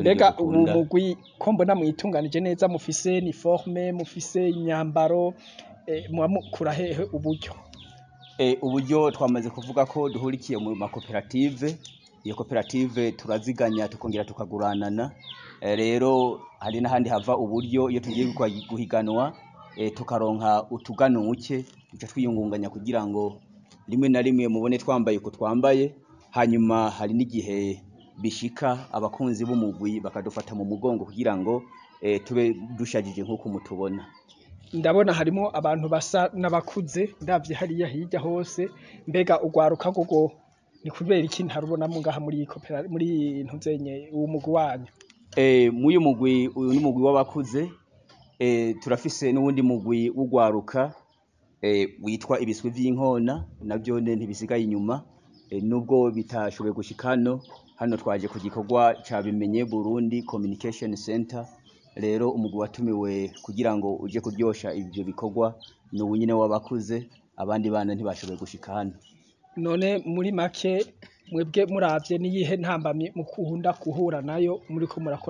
mbega ubu dukunda. mugwi ko mbona mwitunganije neza mufise uniforme mufise imyambaro eh, muba mukura hehe uburyo Eh, uburyo twamaze kuvuga ko duhurikiye mu makoperative iyo koperative turaziganya tukongera tukaguranana Eh, rero hari n'ahandi hava uburyo iyo tugiye gukwa- guhiganwa eh, tukaronka utuganuke duca twiyungunganya kugira ngo rimwe na rimwe mubone twambaye uko twambaye hanyuma hari n'igihe bishika abakunzi b'umugwi bakadufata mu mugongo kugira ngo eh, tube dushajije nk'uko mutubona ndabona harimo abantu basa n'abakuze ndavye hariya hirya hose mbega ugwaruka gogo ni kubera iki ntarubonamo ngaha muri iyi kopera muri iyi ntuzenye uwo mugwi wanyu Eh, muyu mugwi uyu ni umugwi w'abakuze eh, turafise n'uwundi mugwi w'ugwaruka eh, witwa ibiswi vy'inkona navyo ne ntibisigaye inyuma eh, nubwo bitashoboye gushika hano hano twaje ku gikorwa ca bimenye Burundi Communication Center rero umugwi watumiwe kugira ngo uje kuryosha ivyo bikorwa ni uwu nyene w'abakuze abandi bana ntibashoboye gushika hano none muri make mwebwe muravye niyihe ntambamye mukunda guhura nayo muriko murakora